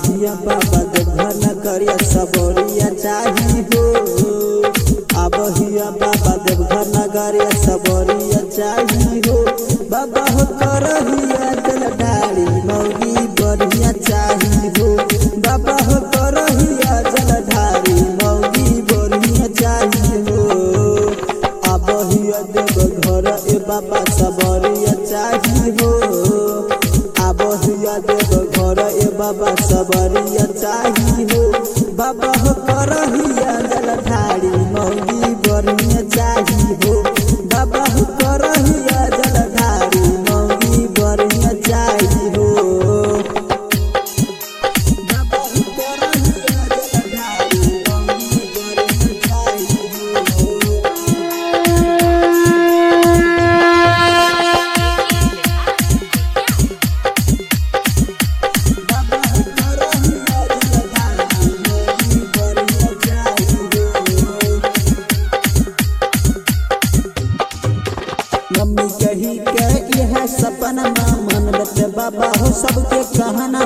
हिया बाबा देवघर न करिया सबोरिया चाही हो अब हिया बाबा देवघर न करिया सबोरिया चाही हो बाबा हो करहिया जल ढारी मौगी बढ़िया चाही हो बाबा हो करहिया जल ढारी मौगी बढ़िया चाही हो अब हिया देव घर ए बाबा सबरिया चाही हो अब हिया देव घर ए बाबा सबरिया चाही हो बाबा हो करहिया जल ढारी मौगी बढ़िया चाही हो बाबा हो करहिया जल ढारी मौगी बढ़िया चाही हो बाबा हो करहिया जल ढारी मौगी बढ़िया चाही हो बाबा हो करहिया जल ढारी मौगी बढ़िया चाही हो मम्मी कही के यह सपना मन बते बाबा हो सबके कहना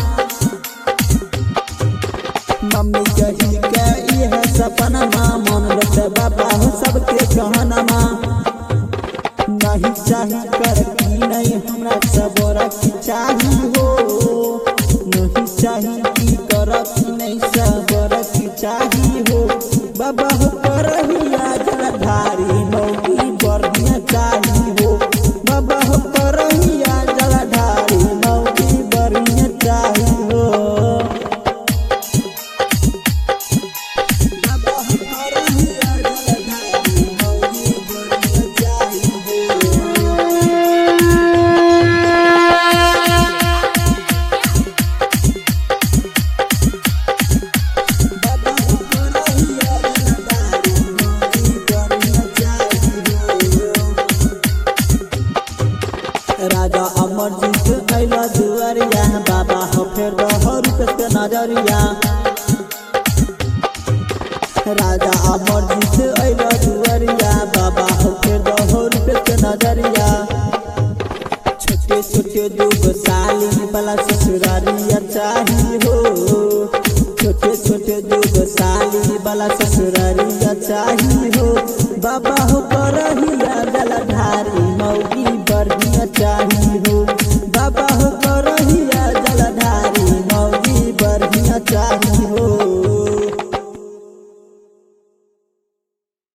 मम्मी कही के यह सपना मन बते बाबा हो सबके कहना नहीं चाही कर की नहीं हमरा सबोरा की चाही हो नहीं चाही की कर की नहीं सबोरा की चाही हो बाबा हो करहिया जलधारी मौकी बढ़िया चाही हो बाबा हो करहिया जलधारी मौकी बढ़िया चाही हो बाबा हो करहिया जलधारी मौकी बढ़िया चाही हो बाबा हो करहिया जलधारी मौकी बढ़िया चाही हो राजा अमरजीत अइला दुआरिया बाबा हो फेर रहो रुपये के नजरिया राजा अमरजीत अइला दुआरिया बाबा हो फेर रहो रुपये के नजरिया छोटे छोटे दूगो साली वाला ससुरारिया चाही हो छोटे छोटे दूगो साली वाला ससुरारिया चाही हो बाबा हो करही